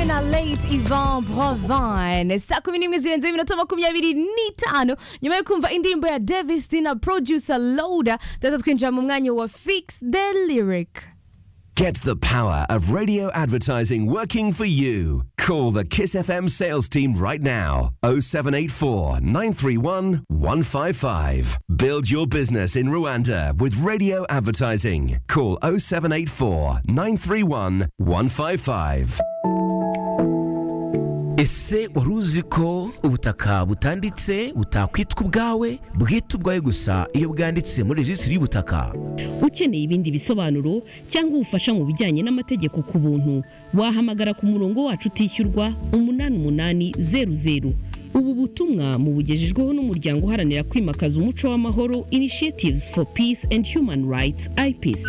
na late Ivan Bravine saa kumi n'imwe zirenze iminota makumyabiri n'itanu nyuma yo kumva indirimbo ya Davis D na producer Loda tuza twinjira mu mwanya wa Fix the Lyric Get the power of radio advertising working for you. Call the Kiss FM sales team right now. 0784 931 155. Build your business in Rwanda with radio advertising. Call 0784 931 155. ese wari uzi ko ubutaka butanditse butakwitwa ubwawe bwitwa ubwawe gusa iyo bwanditse muri rejisitiri y'ubutaka ukeneye ibindi bisobanuro cyangwa ubufasha mu bijyanye n'amategeko ku buntu wahamagara ku murongo wacu utishyurwa umunani umunani zeru zeru ubu butumwa mubugejejweho n'umuryango uharanira kwimakaza umuco w'amahoro initiatives for peace and human rights ipc